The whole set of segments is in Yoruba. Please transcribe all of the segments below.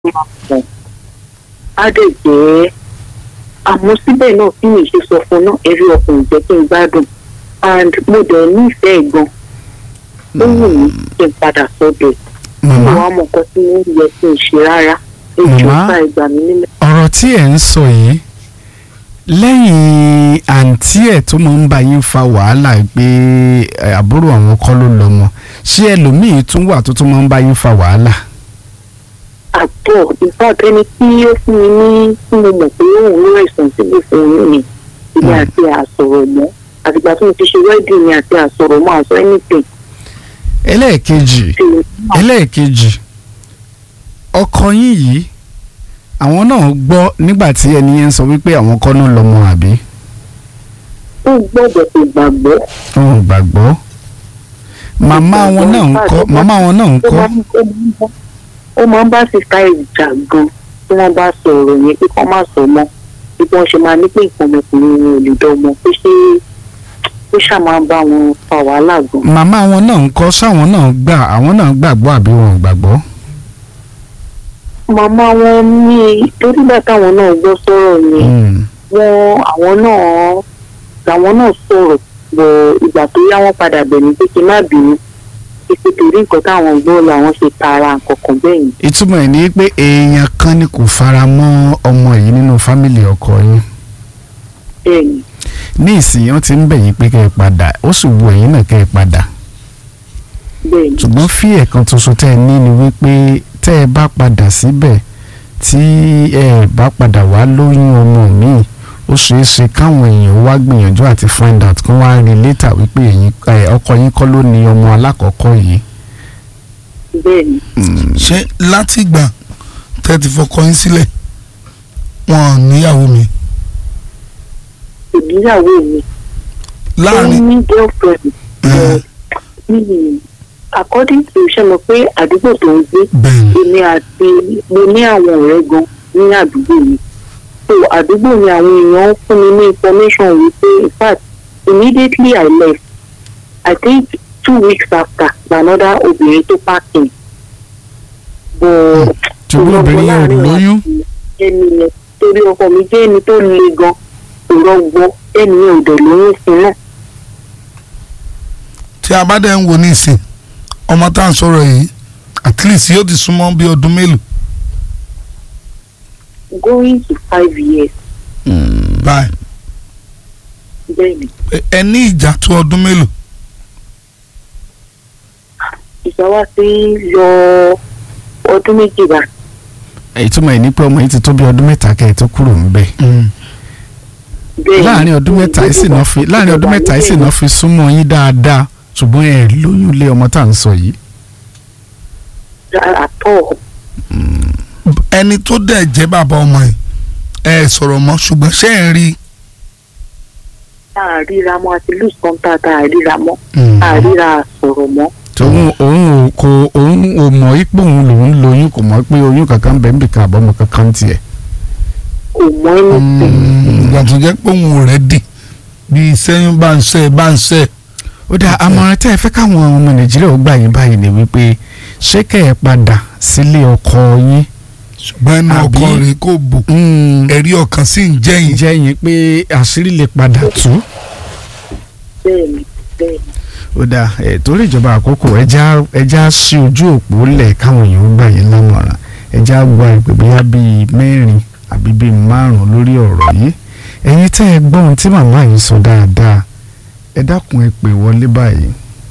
mọ̀ á dẹ̀ jẹ́ àmọ́ síbẹ̀ náà kí mi ṣe sọ fún náà ẹ̀rí ọkùnrin jẹ́ kí n gbádùn and mo dẹ̀ nífẹ̀ẹ́ gan ó wù mí kí n padà sọ́dọ̀ ẹ̀ mi màmá wàá mọ nǹkan tí mo ń yẹ kí n ṣe rárá èjì Màmá? ọ̀sà ìgbà mi nílẹ̀. ọ̀rọ̀ tí ẹ̀ ń sọ yìí lẹ́yìn àǹtí ẹ̀ tó máa ń bá yín fa wàhálà pé ẹ, àbúrò àwọn kọ́ ló lọ́mọ ṣé ẹlòmíì tún wà tó tún máa ń bá yín fa wàhálà. àtọ̀ ìfàtẹ́ ẹni tí ó fún mi ní tí mo mọ̀ pé òun ló ẹ̀sùn sílẹ̀ fún mi ni ìyá Mm. àti àsọ̀rọ̀ mọ́ àtìgbà tí mo ti ṣe wedding ni àti àsọ̀rọ̀ mọ́ àsọ anything ẹlẹ́ẹ̀kejì tí mo ẹlẹ́ẹ̀kejì ọkọ yín yìí àwọn náà gbọ́ nígbà tí ẹni yẹn sọ wípé àwọn kọ́ ló lọ́mọ àbí ó gbọ́dọ̀ tó gbàgbọ́ wọn ò gbàgbọ́ màmá wọn náà ń kọ́ màmá wọn náà ń ó kọ́ máa ń- ó máa ń bá- ó máa ń bá sista ìjà gan tí wọ́n bá sọ ọ̀rọ̀ yẹn pé kọ́ má sọ mọ́ bí wọ́n ṣe máa ní pé nǹkan ọmọkùnrin wọn ò lè dọ́mọ pé ṣé ó ṣáà máa ń bá wọn fa wàhálà gan. màmá wọn náà ń kọ́ sáwọn náà gbà àwọn náà gbàgbọ́ àbí wọn ò gbàgbọ́. màmá wọn ní torí bá táwọn náà gbọ́ sọ̀rọ̀ yẹn Mm. wọn àwọn náà làwọn náà sọ̀rọ̀ bọ̀ ìgbà tó yá wọn padà bẹ̀ mí pé kí n má bínú pé torí nǹkan táwọn gbọ́ làwọn ṣe tara nǹkan kan bẹ́ẹ̀ yẹn. ìtumọ̀ ẹ̀ ní pé èèyàn kan ni kò fara mọ́ ọmọ yìí nínú fámìlì ọkọ yín bẹ́ẹ̀ ni ní ìsìn wọn ti ń bẹ̀ yín pé kẹ́ ẹ padà ó sì wù ẹ̀yin náà kẹ́ ẹ padà bẹ́ẹ̀ ni ṣùgbọ́n fí ẹ̀kan tuntun tẹ́ ẹ ní ni wípé tẹ́ ẹ bá padà síbẹ̀ tí ẹ bá padà wá lóyún ọmọ míì ó ṣeé ṣe káwọn èèyàn wá gbìyànjú àti find out kí wọ́n á rí later wípé ẹ̀yin ẹ, ọkọ yín kọ́ ló ní ọmọ alákọ̀ọ́kọ́ yìí. bẹ́ẹ̀ ni Mm. ṣé látìgbà tẹ́ ti fọkọ yín sílẹ̀ wọn ò níyàwó mi ìgbéyàwó mi ó láàrin ní girlfriend ẹ, but mi according to ṣe mọ̀ pé àdúgbò tó ń gbé bẹ́ẹ̀ ni èmi àti mo ní àwọn ọ̀rẹ́ gan ní àdúgbò mi so àdúgbò ni àwọn èèyàn fún mi ní information wípé in fact immediately I left I think two weeks after another obìnrin tó pààkì but ṣùgbọ́n obìnrin yẹn ò lóyún. ẹni yẹn torí ọkọ mi jẹ́ ẹni tó le gan kò rọgbọ ẹni yẹn ò dẹ̀ lóyún sí náà tí a bá dẹ̀ ń wo ní ìsìn ọmọ tá à ń sọ̀rọ̀ yìí at least yóò ti súnmọ́ bí ọdún mélòó going to five years báyìí bẹ́ẹ̀ ni Ẹ- ẹ ní ìjà tó ọdún mélòó ìjà wa ti ń lọ ọdún méjì bá ìtumọ̀ ẹ̀ ní pé ọmọ yìí ti tó bí ọdún mẹ́ta kẹ́ ẹ̀ tó kúrò ńbẹ̀. bẹ́ẹ̀ ni. láàrin ọdún mẹ́ta yìí sì náà fi láàrin ọdún mẹ́ta yìí sì náà fi súnmọ́ yín dáadáa ṣùgbọ́n ẹ lóyún lé ọmọ tá à ń sọ yìí. àtọ̀ ẹni tó dẹ̀ jẹ́ bàbá ọmọ yìí ẹ sọ̀rọ̀ mọ́ ṣùgbọ́n ṣé ẹ̀ ń rí tá a ríra mọ́ àti lose contact tá a ríra mọ́ tá a ríra sọ̀rọ̀ mọ́ òun òun ò kò òun ò mọ̀ ipò òun lòun lóyún kò mọ̀ pé oyún kankan bẹ́ẹ̀ nbì kan àbọ̀mọ̀ kankan tiẹ̀. kò mọ́ ẹni ìgbà tó jẹ́ pé òun ò rẹ̀ dì bí sẹ́yìn bá ń sẹ́ bá ń sẹ́ ó dáa àmọ̀ràn tẹ́ ẹ fẹ́ káwọn ọmọ nàìjíríà ó gbà yín báyìí ni wípé ṣé kẹ́ ẹ padà sílé ọkọ yín. ṣùgbọ́n ẹnu Àbí- ọkọ rẹ̀ kò bò ẹ̀rí ọkàn sì ń jẹ́yìn jẹ́ yín pé àṣírí lè padà tú. bẹ́ẹ̀ ni bẹ́ẹ̀ ni ó dáa ẹ torí ìjọba àkókò ẹja ẹja sí ojú òpó lẹ̀ káwọn èèyàn ó gbà yín lámọ̀ràn ẹja gba ìpè bóyá bíi mẹ́rin àbí bíi márùn lórí ọ̀rọ̀ yìí ẹ̀yin tẹ́ ẹ gbọ́ ohun tí màmá yìí sọ dáadáa ẹ dákun ẹ pè wọlé báyìí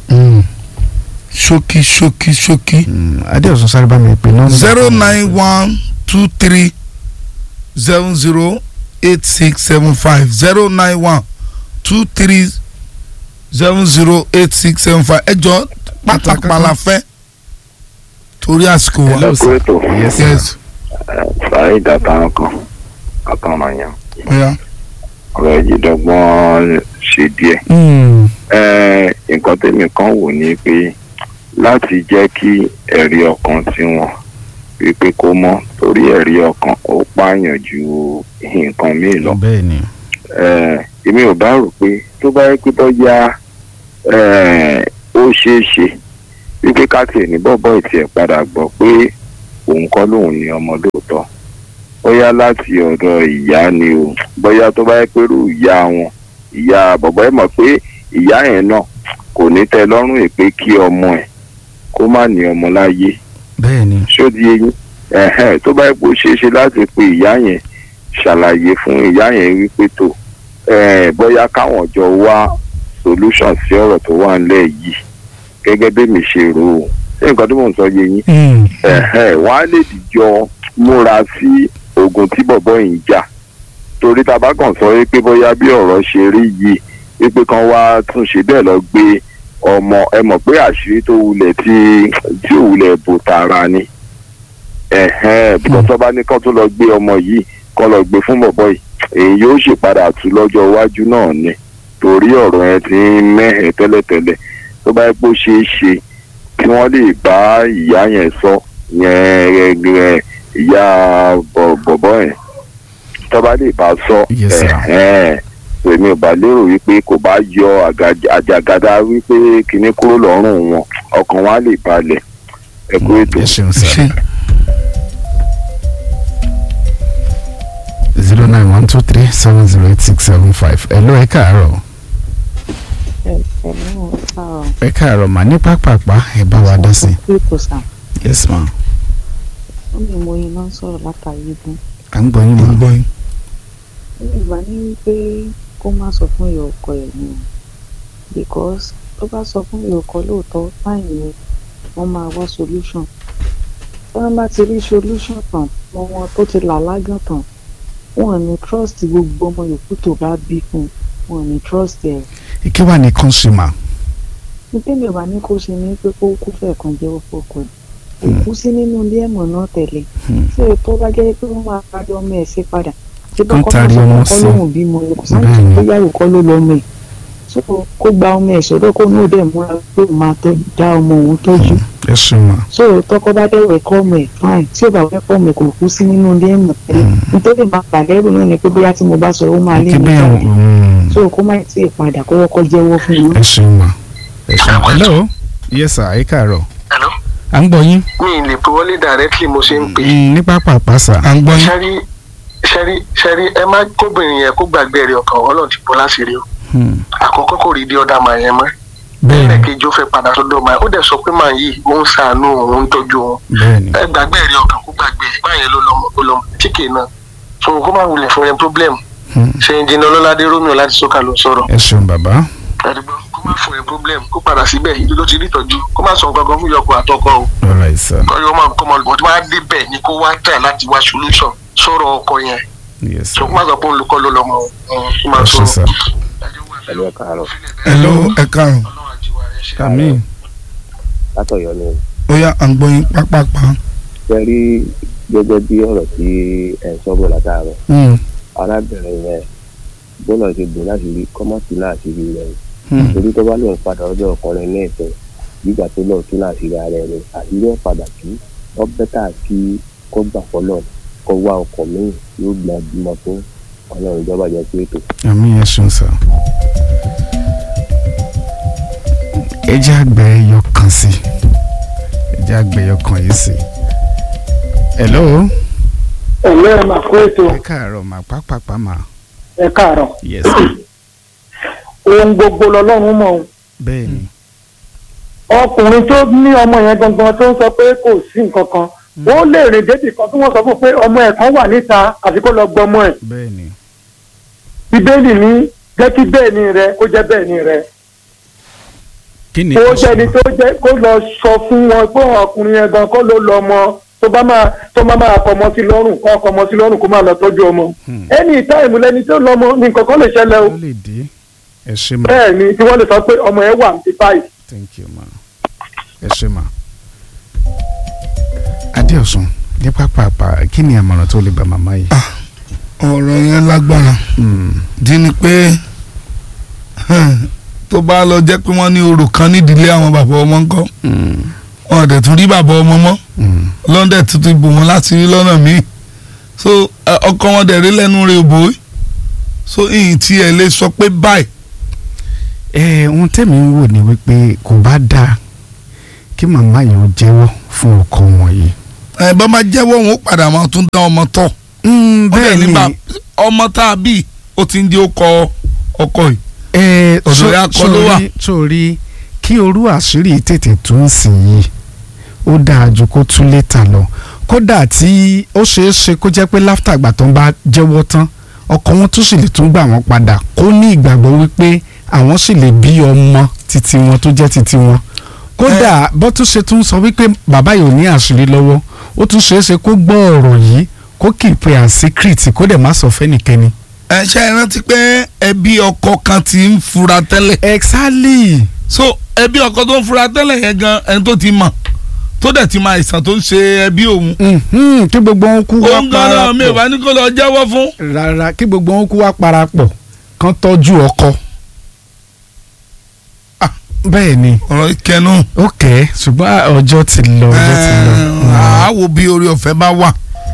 ṣókí ṣókí ṣókí Mm, adéọ̀sán sáré bá mi pè nọ́mbà. zero nine one two three seven zero eight six seven five zero nine one two three seven zero eight six seven five ẹ jọ pátápá la fẹ́ torí àsìkò wa Hello, sir. Kúrètò. Yes, sir. yes Saheed àtàwọn kan àtàwọn yẹn oya ọ̀rọ̀ ìjìdọ́gbọ́n ṣe díẹ̀. Mm, Ẹ, nǹkan tèmi kan wò ni pé láti jẹ́ kí ẹ̀rí ọkàn tiwọn wípé kó mọ́ torí ẹ̀rí ọkàn ó pààyàn ju nǹkan míì lọ. bẹ́ẹ̀ ni Ẹ, èmi ò bá rò pé tó bá yẹ pé bọ́yá ẹ, ó ṣeé ṣe wípé káàkiri ní bọ́bọ́ ìtì ẹ̀ padà gbọ́ pé òun kọ́ lòun ní ọmọ lóòótọ́ bóyá láti ọ̀dọ̀ ìyá ni o bóyá tó bá yẹ pé irú ìyá wọn ìyá bọ̀bọ̀ ẹ̀ mọ̀ pé ìyá yẹn náà kò ní tẹ́ lọ́rùn ẹ̀ pé kí ọmọ ẹ̀ kó má ní ọmọ láyé bẹ́ẹ̀ ni ṣó di eyín ẹ̀hẹ́n tó bá yẹ pé ó ṣeé ṣe láti pe ìyá yẹn ṣàlàyé fún ìyá yẹn wípé tó eh, bóyá káwọn jọ wá solution sí ọ̀rọ̀ tó wà nílẹ̀ yìí gẹ́gẹ́ bí mi ṣe rò ó ṣé nǹkan tí mò ń sọ yé yín Mm. ẹ̀hẹ́n wọ́n á lè dìjọ múra sí ogun tí bọ̀bọ̀ yìí ń jà torí tá a bá kàn sọ wípé bóyá bí ọ̀rọ̀ ṣe rí yìí wípé kan wá tún ṣe bẹ́ẹ̀ lọ gbé ọmọ ẹ mọ̀ pé àṣírí tó wulẹ̀ tí tí ò wulẹ̀ bò tààrà ni ẹ̀hẹ́n bí wọ́n tó bá ní kán tó lọ gbé ọmọ yìí kán lọ gbé fún bọ̀bọ̀ yìí èyí yóò ṣèpadà tú lọ́jọ́ iwájú náà ni torí ọ̀rọ̀ yẹn ti ń mẹ́hẹ̀ẹ́ tẹ́lẹ̀tẹ́lẹ̀ tó bá yẹ pé ó ṣeé ṣe kí wọ́n lè bá ìyá yẹn sọ yẹn ẹ, ìyá bọ̀- bọ̀bọ̀ yẹn tó bá lè bá sọ Yes, sir. ẹ̀hẹ́n èmi ò bá lérò wípé kò bá yọ àgàj- àjàgàdà wípé kinní kúrò lọ́rùn wọn ọkàn wọn á lè balẹ̀ ẹ kú ètò. ẹ ṣeun sá ṣe zero nine one two three seven zero eight six seven five ẹ ló ẹ káàárọ̀ ẹ̀ẹ́dẹ̀ẹ́dẹ́ ọ̀sán ẹ káàárọ̀ mà ní pápápá ẹ bá wa dá sí ètò sàn yes ma ó ní mo iná sọ̀rọ̀ látàrí igun à ń gbọ́ yín ń mà gbọ́ yín ìgbà ní wípé kó má sọ fún ìyá ọkọ ẹ̀ ni o because tó bá sọ fún ìyá ọkọ lóòótọ́ báyìí ni wọ́n máa wá solution tí wọ́n bá ti rí solution tán mọ wọn tó ti là lágàn tán wọn ò ní trust gbogbo ọmọ yòókù tó bá bí fún wọn ò ní trust ẹ̀ kí wàá ní consumer ní tẹ́mi ò bá ní kó ṣe ní pé kó kú fẹ̀ kan jẹ́wọ́ fọkọ ẹ̀ òkú sí nínú ilé ẹ̀mọ̀ náà tẹ̀lé Hmm. tí o tó bá jẹ́ pé wọ́n máa parí ọmọ ẹ̀ sí padà tí Kán bọ́kọ́ taari náà ọmọ sọ sí. kọ́ lóhùn bímọ ẹ̀ kò sáà Bẹ́ẹ̀ni. tó yàwó kọ́ ló lọ́mọ ẹ̀ so kó gba ọmọ ẹ̀ sọ́dọ̀ kó ní òde múra pé òun máa tẹ́ dá ọmọ òun tọ́jú ẹ ṣeun mà so tọkọ bá dẹ̀wọ̀ ẹ̀kọ́ ọmọ ẹ̀ fine tí ò bá fẹ́ kọ́ ọmọ ẹ̀ kò kú sí nínú ilé ẹ̀mọ̀ tẹ́lẹ̀ nítorí máa pàdérù náà ni pé bóyá tí mo bá sọ ó máa lé kí mi bẹ́ẹ̀ jáde mm, so kó má tí ì padà kó kọ́kọ́ jẹ́wọ́ fún mi ẹ ṣeun mà ẹ ṣeun hello yes sir ẹ káàárọ̀ Hello? à ń gbọ́ yín mi ì lè pe wọlé directly mo ṣe ń pè Mm, ní pápápá sà à ń gbọ́ yín ṣẹ́rí ṣẹ́rí ṣẹ́rí ẹ má kóbìnrin yẹn kó gbàgbé rẹ̀ ọkàn ọlọ́run ti bọ́ láṣìírí o Hmm. àkọ́kọ́ kò rí di ọ̀dà màá yẹn mọ́ bẹ́ẹ̀ ni ẹlẹ́ẹ̀kejì ó fẹ́ padà sọ́dọ̀ màá ó dẹ̀ sọ pé màá yìí ó ń ṣàánú òun ń tọ́jú òun bẹ́ẹ̀ ni ẹ gbàgbé rẹ̀ ọkàn kó gbàgbé ẹ̀ báyẹn ló lọ́mọ ó lọ́mọ tíkè náà so kó má wulẹ̀ fún yẹn problem Hmm. ṣe ìjìnà ọlọ́ládé romeo láti sọ́kà ló sọ̀rọ̀ ẹ ṣeun bàbá ẹ̀dùgbọ́n kó má fún yẹn problem kó padà síbẹ̀ ìlú ló ti rí ìtọ́jú kó má sọ nǹkan kan fún yọkọ àtọkọ o all right sir kọ́yọ́ máa kọ́ máa lùbọ̀ tí wọ́n á débẹ̀ ni kó wá tẹ̀ láti wá solution sọ̀rọ̀ ọkọ yẹn yes so sir kó má sọ pé olùkọ́ ló lọ́mọ ọ̀hún kó máa ẹ ṣe sọ̀rọ̀. sir ẹlú ẹ káàárọ̀ hello ẹ káàrọ̀ àmín látọ̀yọ́ ni ó yá à ń gbọ́ yín pápápá ṣe rí gẹ́gẹ́ bí ọ̀rọ̀ tí ẹ̀ ń sọ́bọ̀ látàárọ̀ Hmm. arábìnrin yẹn bọ́lá ti bò láti rí kọ́mọ́tì náà ti rí rẹ̀ Hmm. torí tó bá lóun padà ọjọ́ ọkùnrin ní ìfẹ́ gbígbà tó lọ́ọ̀ tún náà sí ra rẹ̀ rẹ̀ àti yóò padà tú ọ bẹ́tà kí kó gbà fọlọ́ kó wá ọkọ̀ míì yóò gbà bímọ fún ọlọ́run ìjọba jẹ́ pé ètò àmín ẹ ṣeun sir ẹ jẹ́ àgbẹ̀ ẹyọ kan sí ẹ jẹ́ àgbẹ̀ ẹyọ kan yìí sí hello ẹ̀lẹ́ ẹ̀ máa kó ètò ẹ káàárọ̀ mà pápápá mà ẹ̀ káàárọ̀ yes sir ohun gbogbo lọ́lọ́run mọ̀ ọ́n bẹ́ẹ̀ ni ọkùnrin tó ní ọmọ yẹn gangan tó ń sọ pé kò sí nǹkan kan ó lè rìn débì kan tí wọ́n sọ fún un pé ọmọ ẹ̀ kan wà níta àfi kó lọ gbọ́ ọmọ ẹ̀ bẹ́ẹ̀ ni bíbélì ní jẹ́ kí bẹ́ẹ̀ ni rẹ kó jẹ́ bẹ́ẹ̀ ni rẹ kí ni kó kò jẹ́ni ṣe tó jẹ́ kó lọ sọ fún wọn pé ọkùnrin yẹn gan kó ló lọ ọmọ tó bá máa tó máa máa kọmọ sí lọ́rùn kó kọmọ sí lọ́rùn kó máa lọ tọ́jú ọmọ Hmm. ẹni táìmù lẹni tó lọ́mọ ní nǹkan kan lè ṣẹlẹ̀ o ó lè dé ẹ ṣe mà bẹ́ẹ̀ ni tí wọ́n lè sọ pé ọmọ yẹn wà ní báyìí thank you ma ẹ ṣe mà adéọ̀sùn ní pápápá kí ni àmọ̀ràn tó lè bá màmá yìí. ọ̀rọ̀ yẹn lágbára Hmm. dí ni pé tó bá lọ jẹ́ pé wọ́n ní orò kan nídìílé àwọn bàbá ọmọ ńkọ́ Hmm. wọn ò dẹ̀ tún rí bàbá ọmọ mọ́ Hmm. lọ́ndẹ̀ tuntun ibò wọn láti rí lọ́nà míì so ẹ, ọkọ wọn dẹ̀ rí lẹ́nu rẹ̀ òbò yìí so ìyìn tí ẹ lè sọ pé báyìí ẹ ohun tẹ́mi ń wò ni wípé kò bá dáa kí màmá yìí ó jẹ́wọ́ fún ọkọ wọn yìí ẹ bá máa jẹ́wọ́ wọn ó padà máa tún dá ọmọ tọ̀ Mm, bẹ́ẹ̀ bẹ́ẹ̀ ni ni bá ọmọ tá a bí ó ti ń di ọkọ ọkọ yìí ẹ ọ̀dọ̀ ya kọ́ ló wà. sórí sórí kí orú àṣírí tètè tún sí yìí ó dáa ju kó tún létà lọ kódà tí ó ṣeé ṣe kó jẹ́ pé láftà àgbà tó ń bá jẹ́wọ́ tán ọkọ wọn tún sì lè tún gbà wọ́n padà kó ní ìgbàgbọ́ wípé àwọn sì lè bí ọmọ titi wọn tó jẹ́ titi wọn kódà bó tún ṣe tún sọ wípé bàbá yìí ò ní àṣírí lọ́wọ́ ó tún ṣeé ṣe kó gbọ́ ọ̀rọ̀ yìí kó keep it as secret kó dẹ̀ má sọ fẹ́nìkẹ́ni. ẹ ṣe é rántí pé ẹbí ọkọ kan ti ń fura tẹ́lẹ̀ exactly. so ẹbí ọkọ tó ń fura tẹ́lẹ̀ yẹn gan ẹni tó ti mọ̀ tó dẹ̀ ti mọ àìsàn tó ń ṣe ẹbí òun Mhm, kí gbogbo wọn kú wá òun gan náà mi ò parapọ̀ bá ní kó lọ jẹ́wọ́ fún. rárá kí gbogbo wọn kú wá parapọ̀ kán tọ́jú ọkọ. Ah. bẹ́ẹ̀ ni ọ̀rọ̀ ìkẹnu ok ṣùgbọ́n ọjọ́ ti lọ ọjọ́ ti lọ. àáwò bí orí ọ̀fẹ́ bá wà.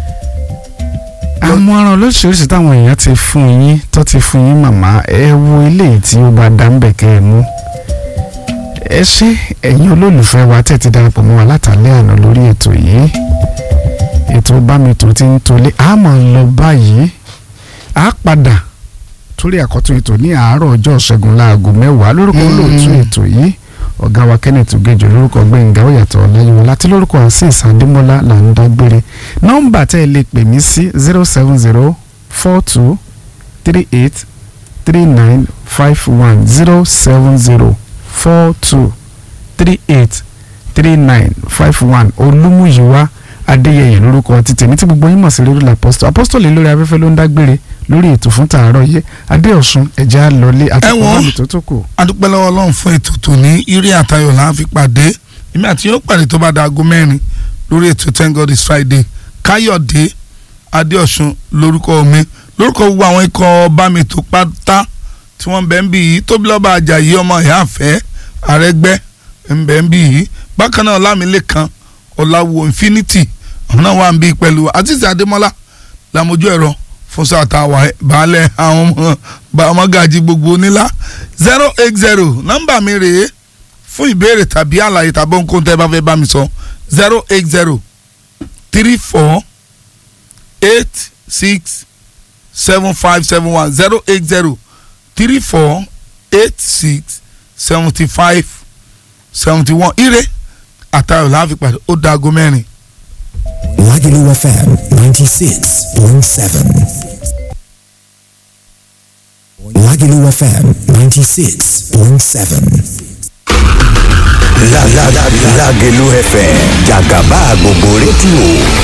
àmọ̀ràn lóṣìṣẹ́ táwọn èèyàn ti fún yín tó ti fún yín màmá ẹ wo eléyìí tí ó bá dá ń bẹ̀ kẹ́ ẹ mú. ẹ ṣé ẹ̀yin olólùfẹ́ wa tẹ̀ ti darapọ̀ mọ́ wa látàlẹ́ àná lórí ètò yìí ètò bámitò ti ń tolé a máa ń lọ báyìí a padà torí àkọ́tún ètò ní àárọ̀ ọjọ́ ṣẹ́gun láago mẹ́wàá lórúkọ olóòtú ètò yìí ọ̀gá wa kenneth ogejo lórúkọ gbẹ̀ngà òyàtọ̀ ọ̀làyẹ̀wò láti lórúkọ azeez adémọ́lá là ń dágbére nọ́mbà tẹ́ ẹ lè pè mí sí zero seven zero four two three eight three nine five one zero seven zero four two three eight three nine five one olúmúyíwá adéyẹyẹ lórúkọ ti tèmi tí gbogbo yín mọ̀ sí lórí apostol apostol lórí afẹ́fẹ́ ló ń dágbére lórí ètò fún tàárọ̀ yìí adéọ̀sùn ẹ̀já lọlé àti Ẹ wò ó. kọ́mọ́mì tó tó kù. adúpẹ́ lọ́wọ́ ọlọ́run fún ètò tòní eré àtayọ̀ là ń fi pàdé èmi àti yóò pàdé tó bá da aago mẹ́rin lórí ètò thank god is friday káyọ̀dé adéọ̀sùn lórúkọ mi lórúkọ gbogbo àwọn ikọ̀ bámi tó pátá tí wọ́n bẹ̀ ń bì yìí tóbi lọ́ba àjàyí ọmọ ìyá àfẹ́ àrẹ́gbẹ́ ń bẹ̀ ń bì yìí bákan náà ọlámilékan ọ̀làwọ̀ infinity àwọn náà wà ń bí pẹ̀lú àtìsí adémọ́lá làmójú ẹ̀rọ fún sàtàwà baálẹ̀ àwọn ọmọ ọmọgàjì gbogbo onílá zero eight zero nọ́mbà mi rèé fún ìbéèrè tàbí àlàyé tàbí ohunkóhun tẹ́ bá fẹ́ bá mi sọ zero eight zero three four eight six seven five seven one zero eight zero three four eight six seventy five seventy one ire àtàwọn làwọn pàdé ó dáago mẹ́rin. Lagelu FM 96.7. Lagelu FM 96.7. La la la Lagelu FM Jagaba gbogbo rédíò